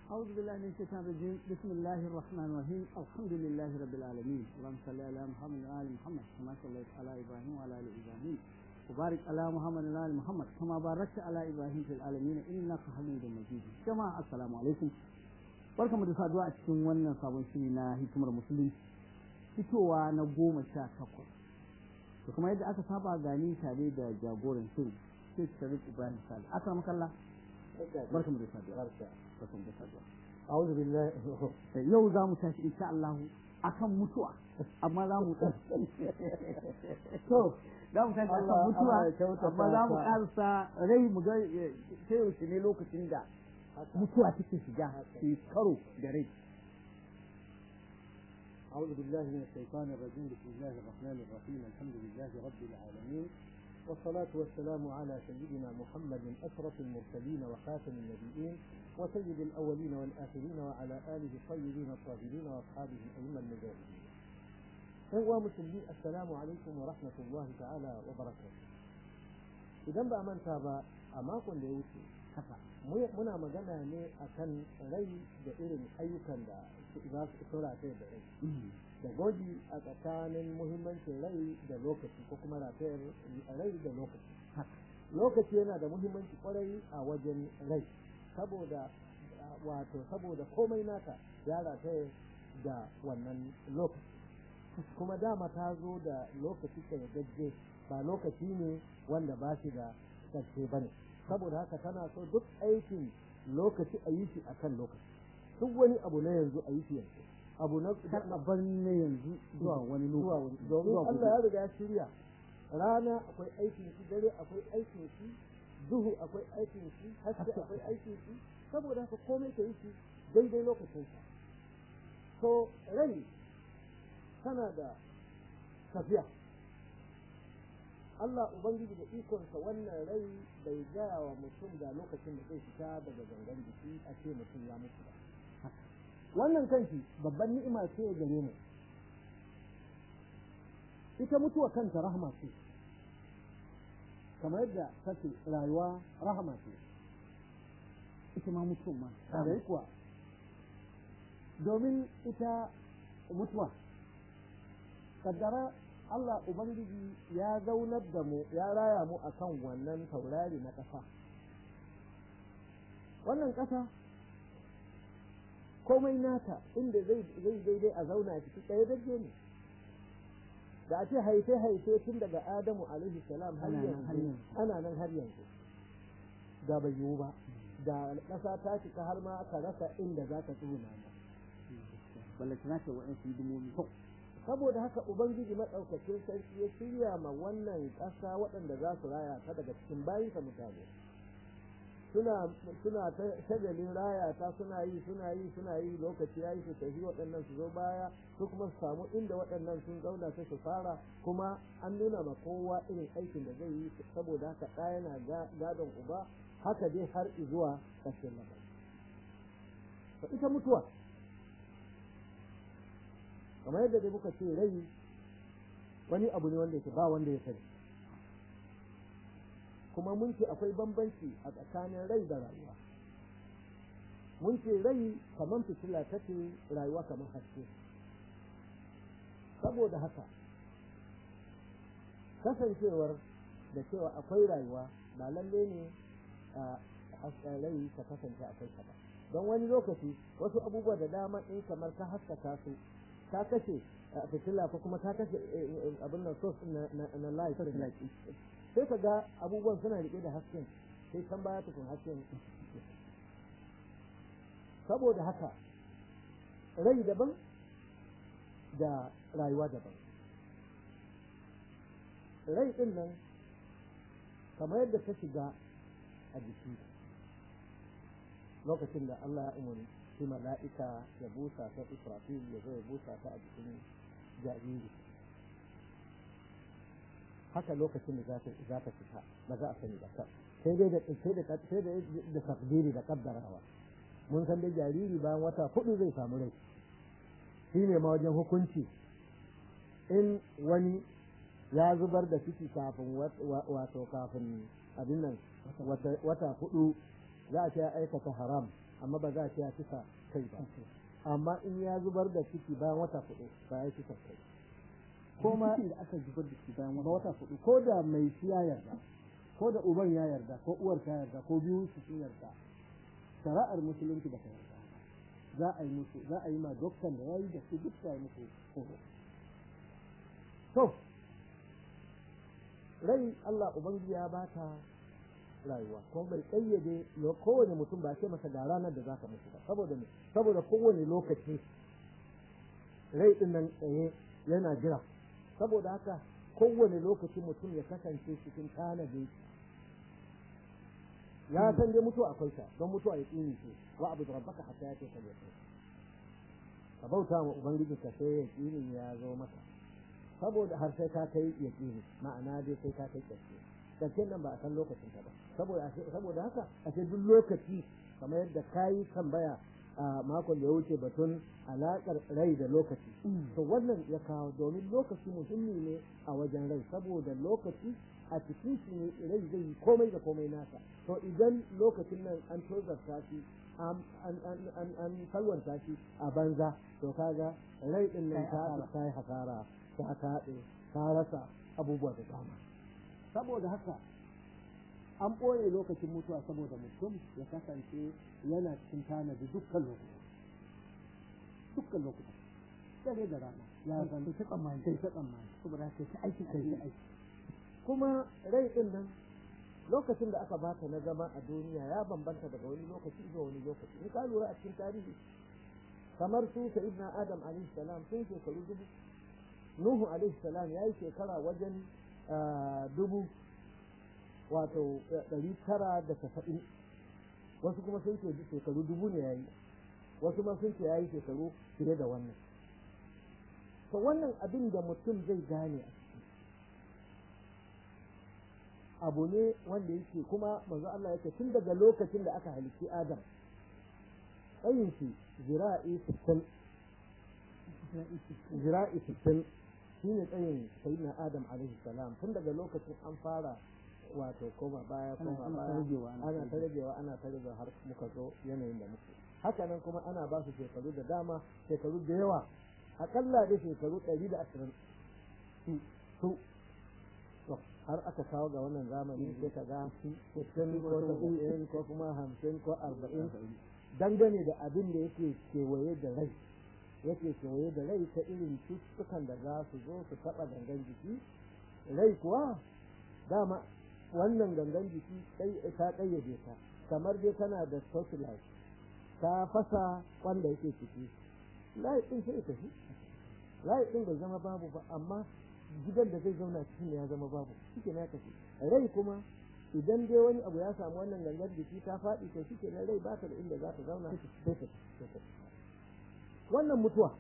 أعوذ بالله من الشيطان الرجيم بسم الله الرحمن الرحيم الحمد لله رب العالمين اللهم صل على محمد وآل محمد كما صليت على إبراهيم وعلى آل إبراهيم وبارك على محمد وعلى آل محمد كما باركت على إبراهيم في العالمين إنك حميد مجيد جماعة السلام عليكم barkamu da saduwa a cikin wannan sabon shiri na hikimar musulunci fitowa na goma sha takwas to kuma yadda aka saba gani tare da jagoran shirin sai sharif ibrahim sali aka makalla barkamu da saduwa barkamu da saduwa أعوذ بالله yau za mu tashi insha Allah akan mutuwa amma za mu to za mu tashi akan Allah- mutuwa Allah ya kyautata amma za mu ka. karsa rai mu ga eh, sai yaushe ne lokacin da mutuwa take shiga su karo da rai أعوذ بالله من الشيطان الرجيم بسم الله الرحمن الرحيم الحمد لله رب العالمين والصلاة والسلام على سيدنا محمد أشرف المرسلين وخاتم النبيين وسيد الأولين والآخرين وعلى آله الطيبين الطاهرين وأصحابه الأئمة المجاهدين أيها مسلمين السلام عليكم ورحمة الله تعالى وبركاته إذا بقى من تابع أماكن ليوتي haka mu- muna magana ne akan rai da irin ayyukan da su- za su tura kai da rai da gwaji a tsakanin muhimmancin rai da lokaci ko kuma rafiyar rai da lokaci lokaci yana da muhimmanci kwarai a wajen rai saboda wato saboda komai naka ya rataya da wannan lokaci kuma dama ta zo da lokaci kayyadajje ba lokaci ne wanda ba shi da ƙarshe ba ne saboda haka tana so duk aikin lokaci a yi shi a kan lokaci duk wani abu na yanzu a yi shi yanzu abu na kar a bar ne yanzu zuwa wani zuwa lokaci wani domin Allah ya riga ya shirya rana akwai aikin shi dare akwai aikin shi duhu akwai aikin shi haske akwai aikin shi saboda haka komai ka yi shi daidai lokacin sa so rai tana da tafiya Allah Ubangiji da ikonsa wannan rai bai gaya wa mutum da lokacin da zai fita daga gangan jiki a ce mutum ya mutu ba. Wannan kanshi babban ni'ima ce gare mu. Ita mutuwa kanta rahama ce, kamar yadda kake rayuwa rahama ce. ita ma mutuwa ma Tare kuwa, domin ita mutuwa, kaddara Allah Ubangiji ya zaunar da mu, ya raya mu a kan wannan taurari na ƙasa. Wannan ƙasa, komai nata inda zai zai daidai a zauna a ciki ɗaya dage ne. Da a ce haife-haife tun daga Adamu alaihi salam har Ana nan har yanzu, yanzu. ana nan har yanzu. Da bai yiwu ba. da ƙasa ta cika har ma aka rasa inda za ka tsuna ba. ballantana ce wa'ansu hidimomi Saboda haka Ubangiji maɗaukacin sarki ya shirya ma wannan ƙasa waɗanda za su raya ta daga cikin bayinsa mutane. Suna suna ta shagalin raya ta suna yi suna yi suna yi lokaci ya yi su tafi waɗannan su zo baya su kuma su samu inda waɗannan sun zauna sai su fara kuma an nuna ma kowa irin aikin da zai yi saboda haka ɗa yana ga- gadon uba haka dai har zuwa ƙarshen lamari. To ita mutuwa kamar yadda dai muka ce rai wani abu ne wanda yake ba wanda ya sani kuma mun ce akwai bambanci a tsakanin rai da rayuwa mun ce rai kamar fitila take rayuwa kamar haske saboda haka kasancewar da cewa akwai rayuwa ba lalle ne a hasken rai ta kasance a kai ba don wani lokaci wasu abubuwa da dama in kamar ka haskaka su ka kashe a fitila ko kuma ka kashe eh, eh, abin nan source na na na light sai ka ga abubuwan suna rike da hasken sai can baya tukun hasken saboda haka rai daban da rayuwa daban rai din nan kamar yadda ta shiga a jiki lokacin da Allah ya umarni shi mala'ika ya busa ta Israfil ya zo ya busa ta a jikin jariri haka lokacin da za ta za ta fita ba za a sani ba sai dai da sai da sai da da takdiri da kaddarawa mun san dai jariri bayan wata hudu zai samu rai shi ne ma wajen hukunci in wani ya zubar da ciki kafin wato kafin abin nan wata hudu za a ce ya aikata haram amma ba za a ce ya kisa kai ba amma in ya zubar da ciki bayan wata hudu ba ya kisa kai ko ma da aka zubar da shi bayan ba wata hudu ko da mai shi ya yarda ko da uban ya yarda ko uwar ta yarda ko biyu su sun yarda shari'ar musulunci ba ta yarda za a yi musu za a yi ma doktan da yayi da su duk ta yi musu horo to rai Allah ubangiji ya bata rayuwa kuma bai kayyade kowane mutum ba ce masa ga ranar da zaka mutu ba saboda me saboda kowane lokaci rai din nan tsaye yana jira saboda haka kowane lokaci mutum ya kasance cikin tanadi ya san dai mutuwa akwai ta don mutuwa ya tsini ce wa abu da rabbaka hatta ya ce ka je ka bauta ma ubangiji ka sai ya tsini ya zo maka saboda har sai ka kai ya tsini ma'ana dai sai ka kai ƙarshe ƙarshen nan ba a san lokacin ka ba saboda saboda haka a ce duk lokaci kamar yadda kayi tambaya a makon da ya wuce batun alaƙar rai da lokaci to wannan ya kawo domin lokaci muhimmi ne a wajen rai saboda lokaci a cikin shi ne rai zai yi komai da komai nasa to idan lokacin nan an tozarta shi an salwanta shi a banza to kaga rai din nan ta ta yi hasara ta taɗe ta rasa abubuwa da dama saboda haka an ɓoye lokacin mutuwa saboda mutum ya kasance yana cikin tanadi dukkan lokuta dukkan lokuta dare da rana ya zan ta tsammani kai ta tsammani saboda haka ta aiki kai ta aiki kuma rai din nan lokacin da aka bata na zama a duniya ya bambanta daga wani lokaci zuwa wani lokaci in ka lura a cikin tarihi kamar su sayyidina adam alaihi salam sun shekaru dubu nuhu alaihi salam ya yi shekara wajen dubu wato ɗari tara da tasa'in wasu kuma sun ce shekaru dubu ne ya yi wasu ma sun ce ya yi shekaru fiye da wannan to wannan abin da mutum zai gane a ciki abu ne wanda yake kuma manzo Allah yake tun daga lokacin da aka halitti Adam tsayin shi zira'i sittin zira'i sittin shine tsayin sayyidina Adam alaihi salam tun daga lokacin an fara wato koma baya koma baya ana ta ragewa ana ta ragewa har muka zo yanayin da muke haka nan kuma ana ba su shekaru da dama shekaru da yawa akalla da shekaru ɗari da ashirin su har aka kawo ga wannan zamani sai ka ga sittin ko saba'in ko kuma hamsin ko arba'in dangane da abin da yake kewaye da rai yake kewaye da rai ta irin cututtukan da za su zo su taɓa gangan jiki rai kuwa dama wannan gangan jiki ta ƙayyade ta kamar dai tana da spotlight ta fasa wanda yake ciki layi ɗin sai tafi layi ɗin bai zama babu ba amma gidan da zai zauna cikin ya zama babu shike na tafi rai kuma idan dai wani abu ya samu wannan gangan jiki ta faɗi to shike na rai ba ta da inda za ta zauna sai ta wannan mutuwa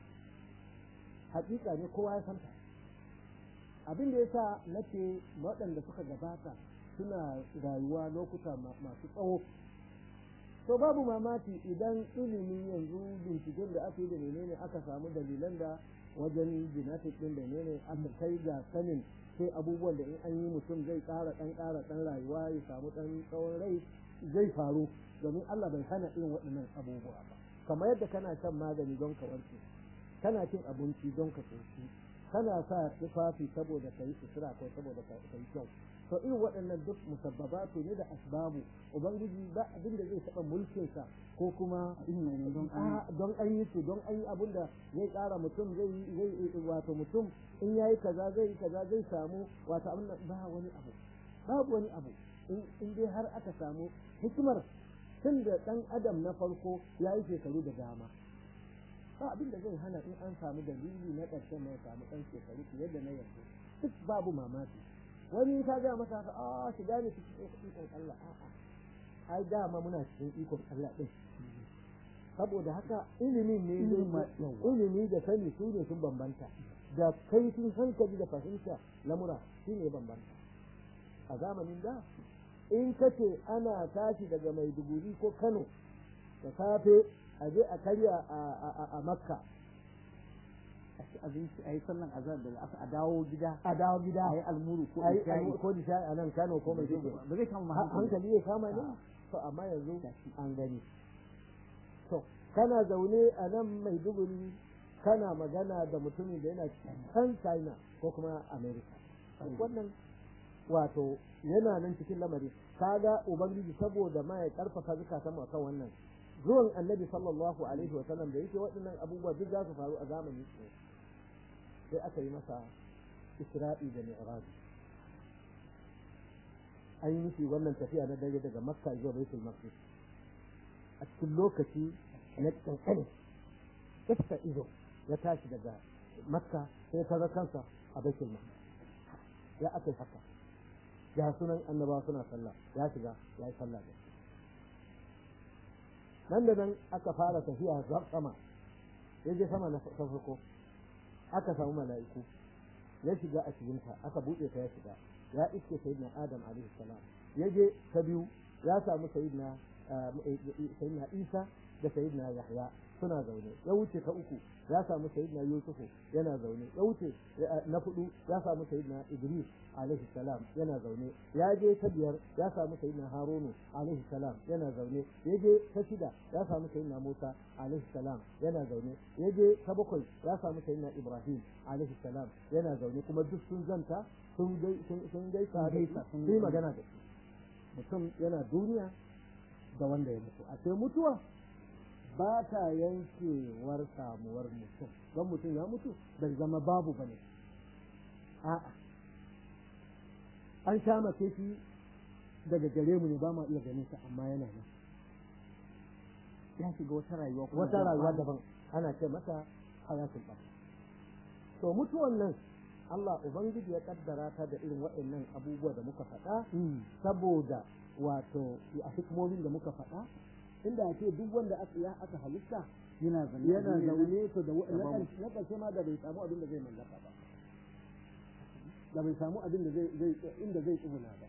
hakika ne kowa ya santa abin da yasa nace waɗanda suka gabata suna rayuwa lokuta masu tsawo to babu mamaki idan ilimi yanzu binciken da aka yi da menene aka samu dalilan da wajen genetic din da menene aka kai ga sanin sai abubuwan da in an yi mutum zai ƙara ɗan ƙara ɗan rayuwa ya samu ɗan tsawon rai zai faru domin Allah bai hana irin waɗannan abubuwa ba kamar yadda kana shan magani don ka warke kana cin abinci don ka tsoci kana sa tufafi saboda ka yi sutura ko saboda ka yi kyau to irin waɗannan duk musabbabatu ne da asbabu ubangiji ba abin da zai taɓa mulkinsa ko kuma don an yi su don an yi abin da zai ƙara mutum zai zai wato mutum in ya yi kaza zai yi kaza zai samu wato abin da ba wani abu babu wani abu in dai har aka samu hikimar tun da ɗan adam na farko ya yi shekaru da dama ba abin da zai hana in an samu dalili na ƙarshen na ya samu ɗan shekaru fiye da na yanzu duk babu mamaki wani ka ga masa haka a shiga ne cikin ikon Allah a'a ai dama muna cikin ikon Allah din saboda haka ilimin ne ilimi da sani su ne sun bambanta da kaifin hankali da fahimta lamura shi ne bambanta a zamanin da in kace ana tashi daga maiduguri ko kano da safe a je a karya a makka a ci abinci a yi sallan azhar da aka a dawo gida a dawo gida a yi almuru ko a yi isha'i ko nishaɗi a nan kano ko mai ba zai kama hankali ya kama ne to amma yanzu an gani kana zaune a nan maiduguri kana magana da mutumin da yana can china ko kuma america wannan wato yana nan cikin lamari kaga ubangiji saboda ma ya karfafa zukatan akan wannan zuwan annabi sallallahu alaihi wa sallam da yake waɗannan abubuwa duk za su faru a zamanin su sai aka yi masa isra'i da mi'raj an yi mishi wannan tafiya na dare daga makka zuwa baitul maqdis a cikin lokaci na kankane iska ido ya tashi daga makka sai kaga kansa a baitul maqdis ya aka yi haka ya sunan annaba suna sallah ya shiga ya yi sallah da nan da nan aka fara tafiya sama ya je sama na farko aka samu mala'iku ya shiga a cikinta aka buɗe ta ya shiga ya iske sayyidina adam alaihi salam ya je ta biyu ya samu sayyidina sayyidina isa da sayyidina yahya suna zaune ya wuce ta uku ya samu sayyidina yusufu yana zaune ya wuce na hudu ya samu sayyidina idris alaihi salam yana zaune ya je ta biyar ya samu sayyidina harunu alaihi salam yana zaune ya je ta shida ya samu sayyidina musa alaihi salam yana zaune ya je ta bakwai ya samu sayyidina ibrahim alaihi salam yana zaune kuma duk sun zanta sun gai sun gaisa da sun yi magana da shi mutum yana duniya da wanda ya mutu a sai mutuwa ba ta yankewar samuwar mutum don mutum ya mutu bai zama babu ba ne a'a an sha mace shi daga gare mu ne ba ma iya ganin sa amma yana nan ya shiga wata rayuwa wata rayuwa daban ana ce masa hayatul ba to mutuwan nan Allah ubangiji ya kaddara ta da irin waɗannan abubuwa da muka faɗa saboda wato a hikmomin da muka faɗa inda ake duk wanda aka ya aka halitta yana zaune yana zaune to da na ƙarshe ma da bai samu abin da zai mallaka ba da bai samu abin da zai zai inda zai tsuguna ba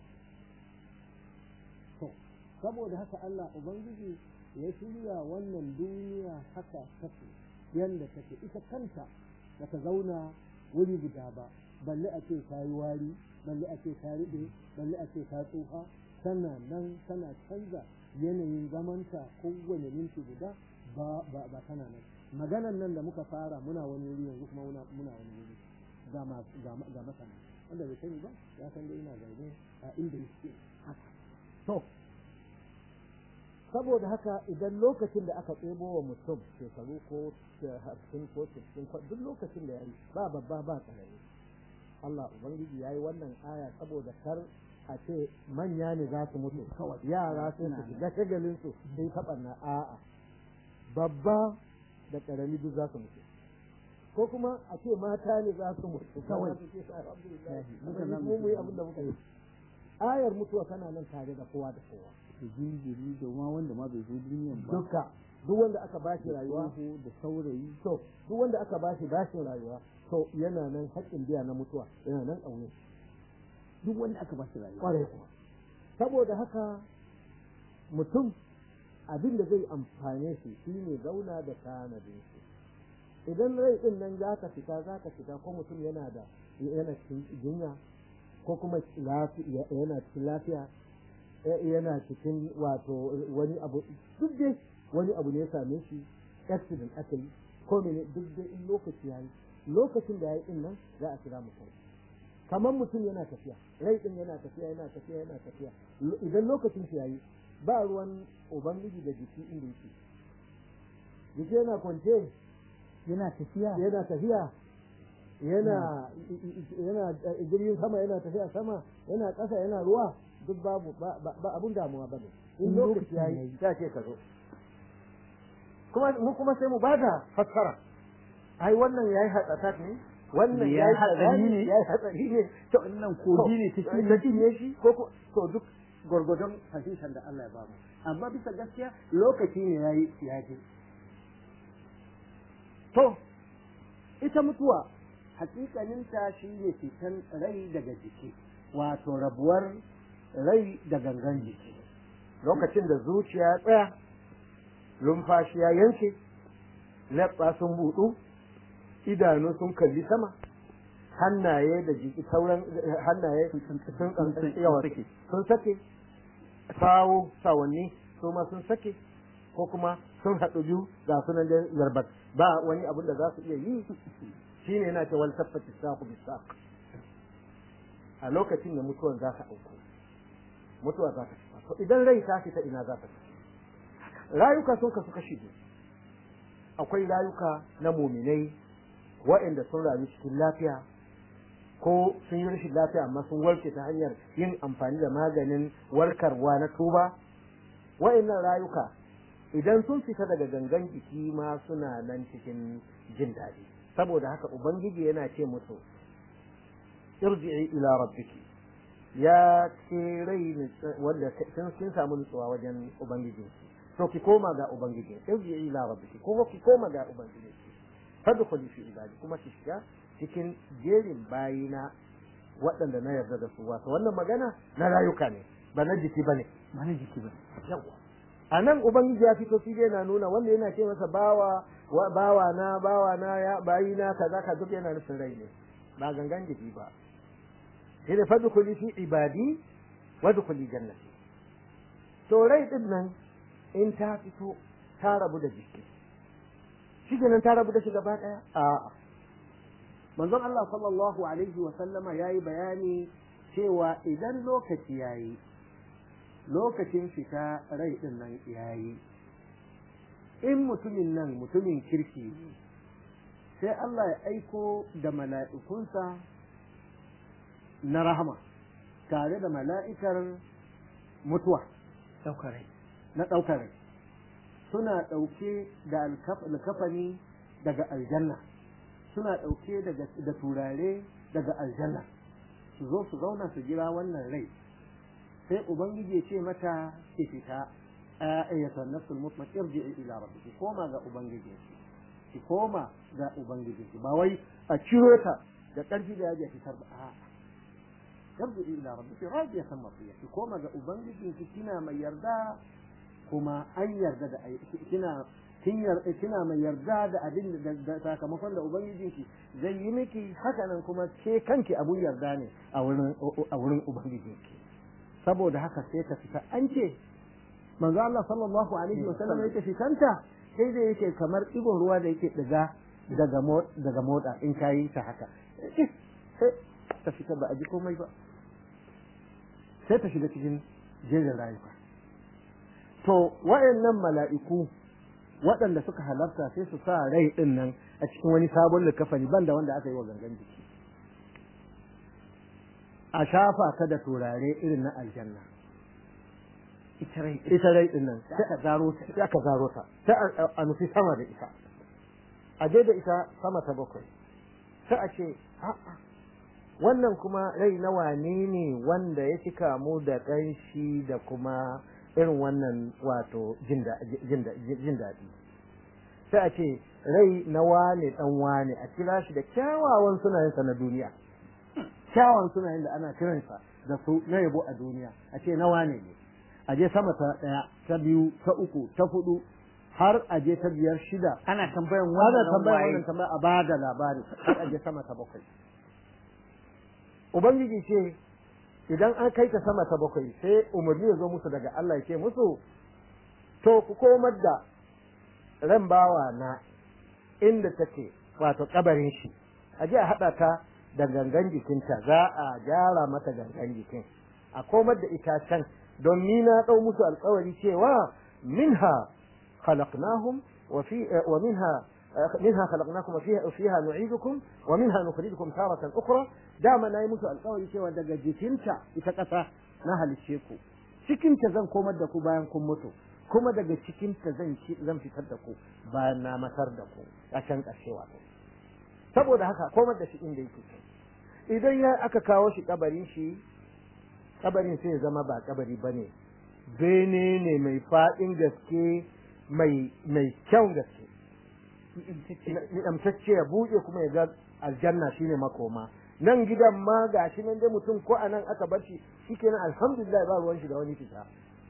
to saboda haka Allah ubangiji ya shirya wannan duniya haka take yanda take ita kanta da ta zauna wuri guda ba balle a ce ta yi wari balle a ce ta riɗe balle a ce ta tsufa tana nan tana canza yanayin zamanta kowane minti guda ba ba ba tana nan maganan nan da muka fara muna wani wuri yanzu kuma muna muna wani wuri ga masu ga ga masana wanda bai sani ba ya san dai ina zaune a inda yake haka to saboda haka idan lokacin da aka tsebo wa mutum shekaru ko hamsin ko sittin duk lokacin da ya yi ba babba ba ƙarami Allah Ubangiji ya yi wannan aya saboda kar a ce manya ne za su mutu yara su su shiga shagalin su sai taɓa na a'a babba da ƙarami duk za su mutu ko kuma a ce mata ne za su mutu kawai mu mu yi abin da muka yi ayar mutuwa tana nan tare da kowa da kowa da jinjiri da ma wanda ma bai zo duniyan ba duka duk wanda aka bashi rayuwa da saurayi to duk wanda aka bashi bashin rayuwa to yana nan haƙƙin biya na mutuwa yana nan ƙauye duk wanda aka bashi rayuwa ƙwarai kuma saboda haka mutum abin da zai amfane shi shine zauna da tanadin shi idan rai din nan za ka fita za ka fita ko mutum yana da yana cikin jinya ko kuma yana cikin lafiya yana cikin wato wani abu duk dai wani abu ne ya same shi accident aka yi ko mene duk dai in lokaci yayi lokacin da yayi din nan za a kira mutum kamar mutum yana tafiya rai din yana tafiya yana tafiya yana tafiya idan lokacin shi yayi ba ruwan ubangiji da jiki inda yake jiki yana kwance yana tafiya yana tafiya yana yana jirgin sama yana tafiya sama yana ƙasa yana ruwa duk babu ba abun damuwa bane in lokaci yayi ta ce ka zo kuma mu kuma sai mu bada fassara ai wannan yayi hatsata ne wannan yayi hatsari ne yayi hatsari ne to wannan kogi ne cikin da ne shi ko ko to duk gurgurdon fahimtar da Allah ya ba mu amma bisa gaskiya lokaci ne yayi yaji to ita mutuwa hakikaninta shi ne fitan rai daga jiki wato rabuwar rai da gangan jiki lokacin da zuciya ya tsaya lumfashi ya yanke leɓɓa sun buɗu idanu sun kalli sama hannaye da jiki sauran hannaye sun yawa sun sake sawo sawanni su ma sun sake ko kuma sun haɗu biyu ga sunan da zarbat ba wani abin da za su iya yi shine yana ce wal taffati saqu bis saq a lokacin da mutuwar za ta auku mutuwa za ta fita to idan rai ta fita ina za ta fita rayuka sun kasu kashi biyu akwai rayuka na muminai waɗanda sun rayu cikin lafiya ko sun yi rashin lafiya amma sun warke ta hanyar yin amfani da maganin warkarwa na tuba waɗannan rayuka idan sun fita daga gangan jiki ma suna nan cikin jin daɗi saboda haka ubangiji yana ce musu irji'i ila rabbiki ya ce rai wanda kin samu nutsuwa wajen ubangijinki to ki koma ga ubangiji irji'i ila rabbiki ko ki koma ga ubangijinki fadkhuli fi ibadi kuma ki shiga cikin jerin bayina waɗanda na yarda da su wato wannan magana na rayuka ne ba na jiki ba ne ba na jiki ba yawa a nan ubangiji ya fito fige na nuna wanda yana ce masa bawa bawa na bawa na ya bayi na kaza ka duk yana nufin rai ne ba gangan jiki ba sai da fadkhuli fi ibadi wadkhuli jannati to rai din nan in ta fito ta rabu da jiki shi nan ta rabu da shi gaba daya a'a manzon Allah sallallahu alaihi wa sallama yayi bayani cewa idan lokaci yayi lokacin fita rai din nan yayi in mutumin nan mutumin kirki sai Allah ya aiko da mala'ikunsa na rahama tare da mala'ikar mutuwa daukar rai na ɗaukar rai suna ɗauke da alkafani daga aljanna suna ɗauke da turare daga aljanna su zo su zauna su jira wannan rai sai ubangiji ya ce mata ki fita ayyatan nafsul mutma irji'i ila rabbiki koma ga ubangiji ki koma ga ubangiji ba wai a ciro ta da ƙarfi da yaji fitar ba a'a irji'i ila rabbiki radiyatan mardiya ki koma ga ubangiji ki kina mai yarda kuma an yarda da kina kina mai yarda da abin da sakamakon da ubangijinki zai yi miki hakanan kuma ke kanki abun yarda ne a wurin a wurin ubangijinki saboda haka sai ka fita an ce manzo Allah sallallahu alaihi wasallam yake fitanta sai da yake kamar igon ruwa da yake diga daga daga moda in kayi ta haka sai ta fita ba a ji komai ba sai ta shiga cikin jerin rayuwa to wayannan mala'iku waɗanda suka halarta sai su sa rai ɗin nan a cikin wani sabon likafani banda wanda aka yi wa gangan jiki a shafa ta da turare irin na aljanna ita rai ɗin nan sai a zaro ta sai aka zaro ta sai a nufi sama da ita a je da ita sama ta bakwai sai a ce a'a wannan kuma rai na wane ne wanda ya cika mu da ƙanshi da kuma irin wannan wato jin daɗi sai a ce rai na wane ɗan wane a kira shi da kyawawan sunayensa na duniya kyawawan sunayen da ana kiransa da su na yabo a duniya a ce na wane ne a je sama ta ɗaya ta biyu ta uku ta hudu har a je ta biyar shida ana tambayan ana wannan tambayar waye wannan tambaya a bada labari har a je sama ta bakwai ubangiji ce idan an kai ta sama ta bakwai sai umarni ya zo musu daga Allah ya ce musu to ku komar da ran bawa na inda take wato kabarin shi a je a haɗa ta da gangan jikinta za a gyara mata gangan jikin a komar da ita can don ni na ɗau musu alkawari cewa minha khalaqnahum wa fi wa minha منها خلقناكم وفيها وفيها نعيدكم ومنها نخرجكم تارة أخرى dama na yi musu alkawari cewa daga jikinta ita ƙasa na halicce ku cikinta zan komar da ku bayan kun mutu kuma daga cikinta zan zan fitar da ku bayan na matar da ku a can ƙarshe wato saboda haka komar da shi inda yake idan ya aka kawo shi kabarin shi kabarin sai ya zama ba kabari bane bene ne mai faɗin gaske mai mai kyan gaske ni'amtacce ya buɗe kuma ya ga aljanna shine makoma nan gidan ma ga shi nan dai mutum ko a nan aka bar shi shikenan alhamdulillah ba ruwan shi da wani fita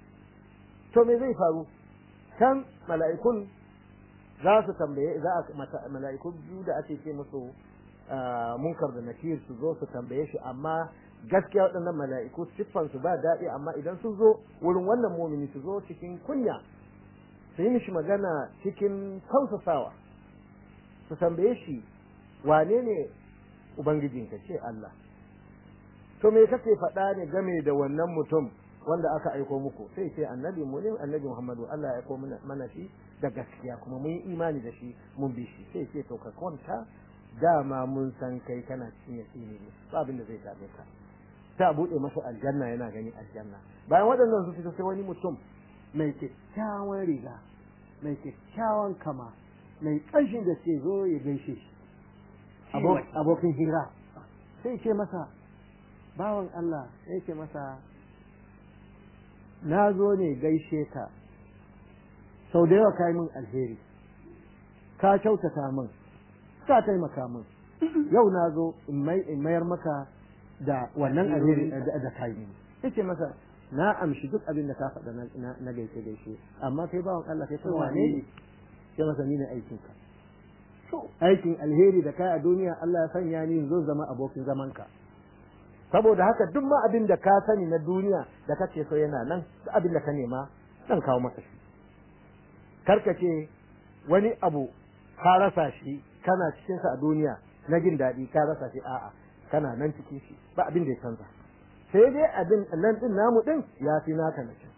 to me zai faru can mala'ikun za su tambaye za a mala'iku biyu da ake ce musu munkar da nakir su zo su tambaye shi amma gaskiya waɗannan mala'iku siffan su ba daɗi amma idan sun zo wurin wannan mumini su zo cikin kunya su yi mishi magana cikin tausasawa su tambaye shi wane ne ubangijinka ce Allah to me kake faɗa ne game da wannan mutum wanda aka aiko muku sai ce annabi mu ne annabi Muhammadu Allah ya aiko mana shi da gaskiya kuma mun yi imani da shi mun bi shi sai ce to ka kwanta dama mun san kai kana cikin yaqini ne ba abin da zai dame ka ta bude masa aljanna yana gani aljanna bayan waɗannan su fito sai wani mutum mai kyakkyawan riga mai kyakkyawan kama mai ƙanshin da ke zo ya gaishe shi abokin hira sai ce masa bawan Allah sai ce masa na zo ne gaishe ka sau da yawa ka yi min alheri ka kyautata min ka taimaka min yau na zo in mayar maka da wannan alheri da ka yi sai ce masa na amshi duk abin da ka faɗa na gaishe gaishe amma kai bawan Allah kai kuma wane ne sai masa ni ne aikin ka aikin alheri da kai a duniya Allah ya sanya ni zo zama abokin zaman ka saboda haka duk ma abin da ka sani na duniya da kake so yana nan duk abin da ka nema zan kawo maka shi karkace wani abu ka rasa shi kana cikin sa a duniya na jin daɗi ka rasa shi a'a kana nan cikin shi ba abin da ya canza sai dai abin nan din namu din ya fi naka na can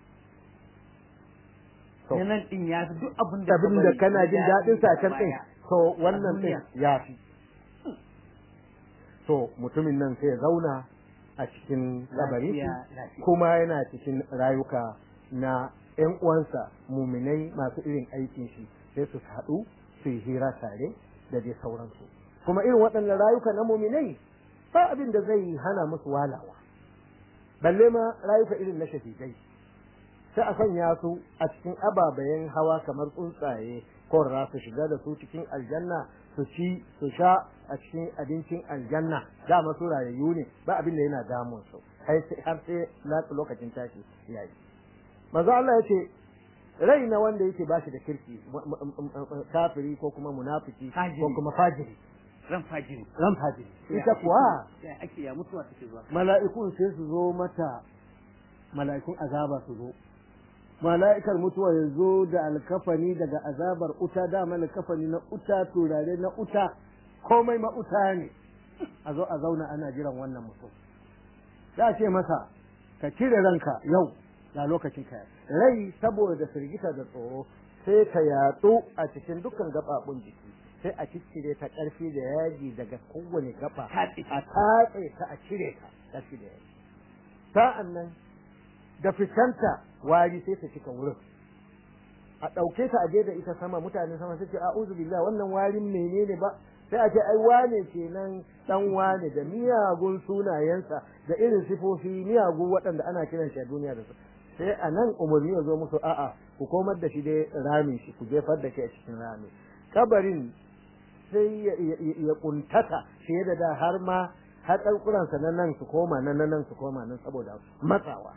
nan din ya fi duk abin da abin da kana jin daɗin sa can din to wannan din ya fi to mutumin nan sai ya zauna a cikin kabari kuma yana cikin rayuka na ƴan uwansa muminai masu irin aikin shi sai su haɗu su yi hira tare da dai sauransu kuma irin waɗannan rayuka na muminai ba abin da zai hana musu walawa balle ma rayuka irin na shahidai sai a sanya su a cikin ababayen hawa kamar tsuntsaye ko su shiga da su cikin aljanna su ci su sha a cikin abincin aljanna dama su rayayyu ne ba abin da yana damun su har sai lokacin tashi yayi manzo Allah ya ce rai na wanda yake ba shi da kirki kafiri ko kuma munafiki ko kuma fajiri ran fajiri ran fajiri ita kuwa ake ya mutuwa take zuwa mala'ikun sai su zo mata mala'ikun azaba su zo mala'ikar mutuwa ya zo da alkafani daga azabar uta da alkafani na uta turare na uta komai ma uta ne a zo a zauna ana jiran wannan mutum za ce masa ka cire ranka yau ga lokacin ka rai saboda firgita da tsoro sai ta yatsu a cikin dukkan gababun jiki sai a ciccire ta karfi da yaji daga kowane gaba a tatse ta a cire ta karfi da yaji sa'an nan da fitanta wari sai ta cika wurin a ɗauke ta a je da ita sama mutane sama sai ce a'udhu billahi wannan warin menene ba sai a ce ai wane kenan dan wane da miyagun sunayensa da irin sifofi miyagu waɗanda ana kiran shi a duniya da su sai a nan umarni ya zo musu a'a ku komar da shi dai ramin shi ku jefar da shi a cikin rami kabarin sai ya kuntata fiye da da har ma har ɗaukuransa na nan su koma na nan su koma nan saboda matsawa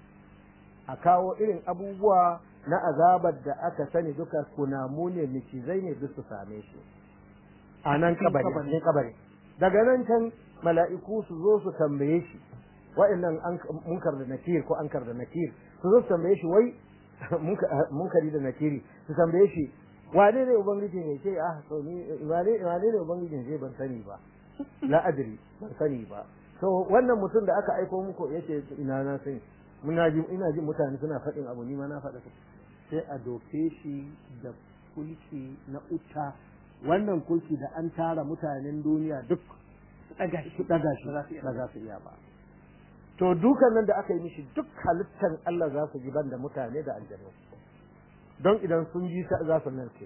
a kawo irin abubuwa na azabar da aka sani duka kunamu ne mikizai ne duk su same shi a nan kabari kabari daga nan can mala'iku su zo su tambaye shi wa'annan munkar da nakir ko ankar da nakir su zo su tambaye shi wai munkari da nakiri su tambaye shi wane ne ubangiji ne ce ah to ni wane wane ne ubangiji ne ban sani ba la adri ban sani ba to wannan mutum da aka aiko muku yace ina na sani muna ji ina jin mutane suna faɗin abu ni ma na faɗa sai a doke shi da kulki na uta wannan kulki da an tara mutanen duniya duk daga shi daga shi ba za su iya ba to dukan nan da aka yi mishi duk halittar Allah za su ji ban da mutane da aljanu don idan sun ji za su narke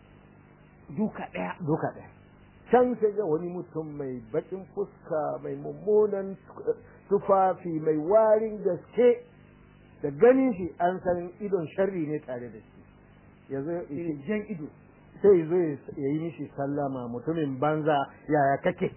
duka ɗaya duka ɗaya can sai ga wani mutum mai bakin fuska mai mummunan tufafi mai warin gaske da ganin shi an san idon sharri ne tare da shi yanzu jan ido sai zo ya yi mishi sallama mutumin banza yaya kake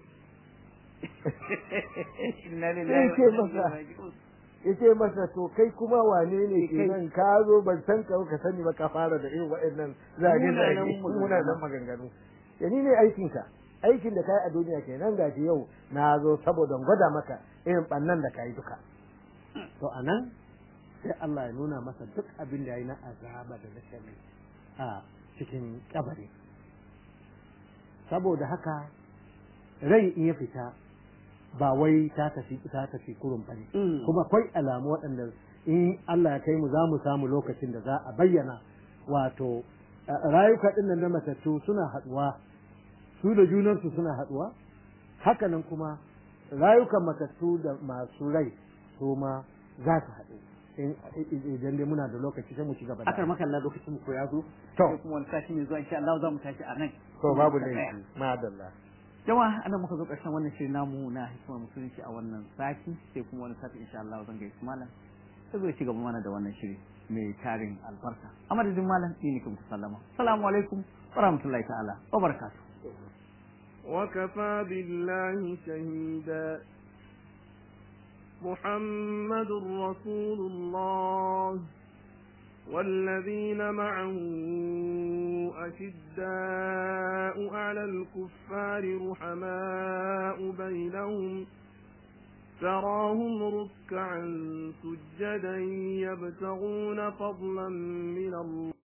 yace masa to kai kuma wane ne ke nan ka zo ban san ka ka sani ba ka fara da irin waɗannan zage zage muna nan maganganu ya ni ne aikin ka aikin da kai a duniya kenan gashi yau na zo saboda gwada maka irin bannan da kai duka to anan sai Allah ya nuna masa duk abin da ya yi na azaba da nashari a cikin kabari saboda haka rai in ya fita ba wai ta tafi ta tafi kurun bane kuma akwai alamu waɗanda in Allah ya kai mu za mu samu lokacin da za a bayyana wato rayuka ɗin nan na matattu suna haɗuwa su da junansu suna haɗuwa hakanan kuma rayukan matattu da masu rai su ma za su haɗu idan dai muna da lokaci sai mu ci gaba da akar makalla lokacin mu ko ya zo To. sai kuma wani sashi mai zuwa insha Allah za mu tashi a nan to babu Muka tsaya. laifi madalla Yawa anan muka zo ƙarshen wannan shirin namu na hikimar musulunci a wannan sati sai kuma wani sati insha Allah zan gaishe malam sai zo ci gaba mana da wannan shiri mai tarin albarka a madadin malam ni ne kuma sallama assalamu alaikum wa rahmatullahi ta'ala wa barakatuh وكفى بالله شهيدا محمد رسول الله والذين معه أشداء على الكفار رحماء بينهم تراهم ركعا سجدا يبتغون فضلا من الله